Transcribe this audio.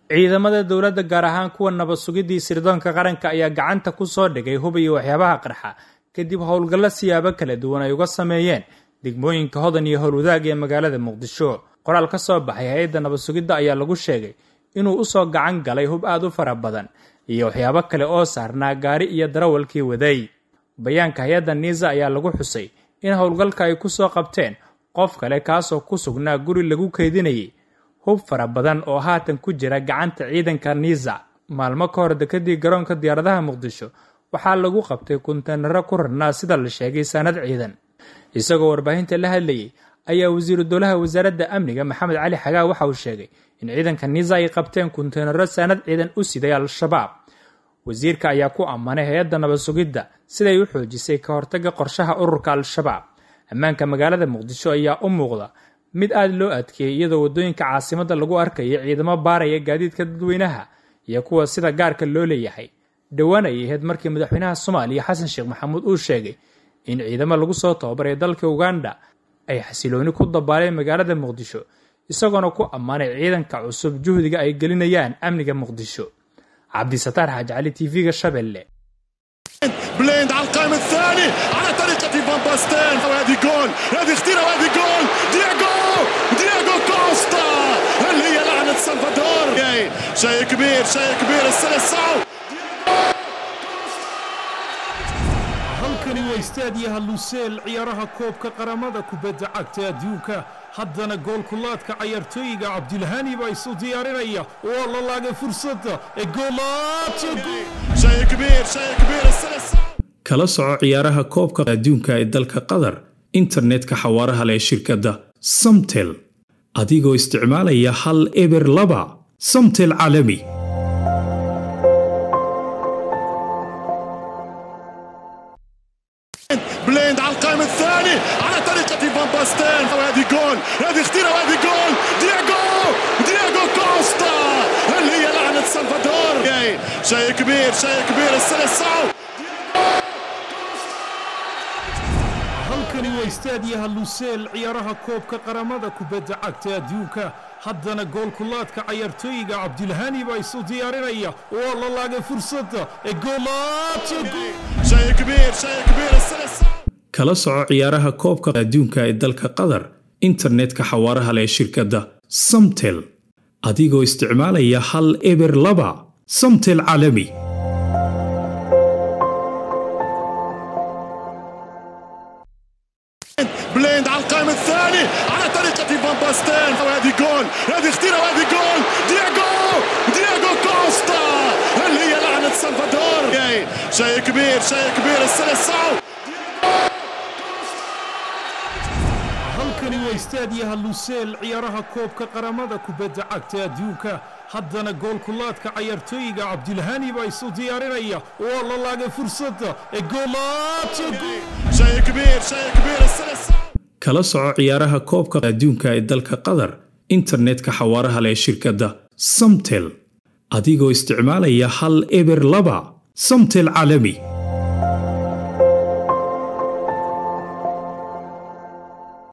ciidamada dowladda gaar ahaan kuwa nabad sugidii sirdoonka qaranka ayaa gacanta ku soo dhigay hub iyo waxyaabaha qarxa kadib howlgallo siyaabo kala duwan ay uga sameeyeen degmooyinka hodan iyo howlwadaag ee magaalada muqdisho qoraal ka soo baxay hay-adda nabad sugidda ayaa lagu sheegay inuu usoo gacan galay hub aad u fara badan iyo waxyaabo kale oo saarnaa gaari iyo darawalkii waday bayaanka hay-adda niisa ayaa lagu xusay in howlgalka ay ku soo qabteen qof kale kaasoo ku sugnaa guri lagu keydinayay hub fara badan oo haatan ku jira gacanta ciidanka niisa maalmo ka hor dekadii garoonka diyaaradaha muqdisho waxaa lagu qabtay kunteynaro ku rarnaa sida la sheegay saanad ciidan isagoo warbaahinta la hadlayay ayaa wasiiru dowlaha wasaaradda amniga maxamed cali xagaa waxa uu sheegay in ciidanka niisa ay qabteen kunteynaro saanad ciidan u siday al-shabaab wasiirka ayaa ku ammaanay hay-adda nabad sugidda siday u xoojisay ka hortaga qorshaha ururka al-shabaab ammaanka magaalada muqdisho ayaa u muuqda mid aada loo adkeeyey iyadoo waddooyinka caasimadda lagu arkayo ciidamo baaraya gaadiidka dadweynaha iyo kuwa sida gaarka loo leeyahay dhowaan ay ahayd markii madaxweynaha soomaaliya xasan sheekh maxamuud uu sheegay in ciidamo lagu soo tababaray dalka uganda ay xasilooni ku dabaaleen magaalada muqdisho isagoona ku ammaanay ciidanka cusub juhdiga ay gelinayaan amniga muqdisho cabdisataar xaaj cali tv-ga shabeelle بليند على القائم الثاني على طريقة فان باستين وهذه جول هذه خطيرة وهذه جول دياغو دياغو كوستا اللي هي لعنة سلفادور شيء كبير شيء كبير السلسعو halkani waa istaadiyaha luseel ciyaaraha koobka qaramada kubadda cagta adduunka haddana goolkulaadka cayaartooyiga cabdilhani baa isu diyaarinaya waa la laagay fursadda ee شيء كبير شيء كبير السلسعو kala soco ciyaaraha koobka adduunka ee dalka qatar internetka xawaaraha leh ee shirkadda samtel adigoo isticmaalaya hal eber laba samtel caalami بليند على القائم الثاني على طريقة فان باستين وهذه جول هذه خطيرة وهذه جول دياغو دياغو كوستا اللي هي لعنة سلفادور شيء كبير شيء كبير السلسعو halkani waa istaadiyaha luseel ciyaaraha koobka qaramada kubadda cagta adduunka haddana goolkulaadka cayaartooyiga cabdilhani baa isu diyaarinaya waa la laagay fursadda ee شيء كبير شيء كبير السلسعو kala soco ciyaaraha koobka adduunka ee dalka qatar internetka xawaaraha leh ee shirkadda samtel adigoo isticmaalaya hal eber laba samtel caalami بليند على القائم الثاني على طريقة فان باستين وهذه جول هذه خطيرة وهذه جول دياغو دياغو كوستا اللي هي لعنة سلفادور شيء كبير شيء كبير السلسعو halkani waa istaadiyaha luseel ciyaaraha koobka qaramada kubadda cagta adduunka haddana goolkulaadka cayaartooyiga cabdilhani baa isu diyaarinaya waa la laagay fursadda ee شيء كبير شيء كبير السلسعو kala soco ciyaaraha koobka adduunka ee dalka qatar internetka xawaaraha leh ee shirkadda samtel adigoo isticmaalaya hal eber laba samtel caalami